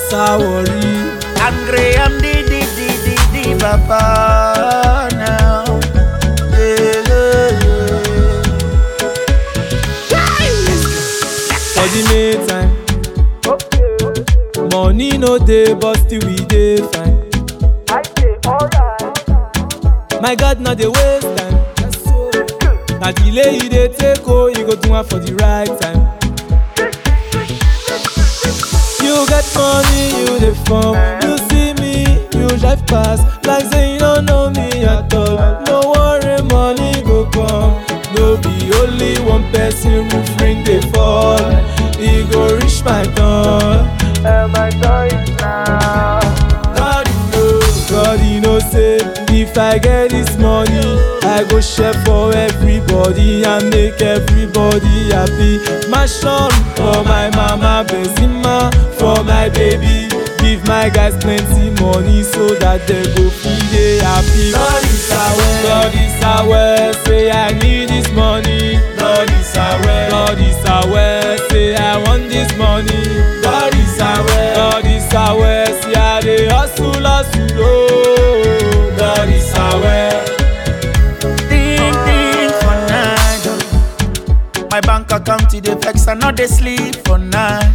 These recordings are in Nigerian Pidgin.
Sawori. Angry, I'm the, the, the, the, the papa now. Yeah, yeah, yeah. For the meantime, money no dey but still we dey fine. My God, no dey waste time. Na delay you dey take oh, you go do am for the right time. You get money, you dey form. You see me, you drive pass like say you no know me at all. No worry, money go come. No be only one person roof ring dey fall. E go reach my door. God know, God you know say if I get this money, I go share for everybody and make everybody happy. My son for my mama, Benzema for my baby. Give my guys plenty money so that they go feel they happy. God is aware, God is aware, say I need this money. God is aware, God is aware, say I want this money. God is aware, God is aware, say I dey hustle, hustle, oh. God is aware. Ding ding for night. oh. My bank account it dey vex, I no dey sleep for night.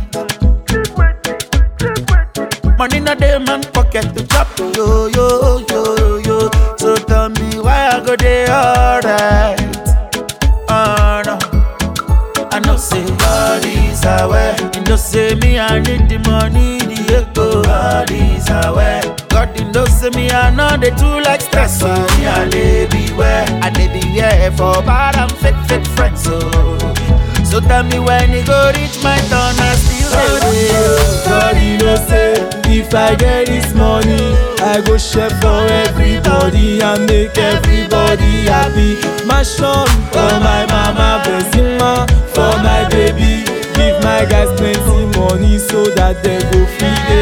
Money no dey man pocket to chop, yo yo yo yo. So tell me why I go dey alright? Oh no. I know say God is aware. You know say me I need the money, the echo. God is aware. God you know say me I know they too like stress. So me I dey beware. I dey beware for bad and fake fake friends. So, so tell me when it go reach my turn, I still dey wait. God, you know say if I get this money, I go share for everybody and make everybody happy. My son for my mama, Benzema for my baby. Give my guys plenty money so that they go feel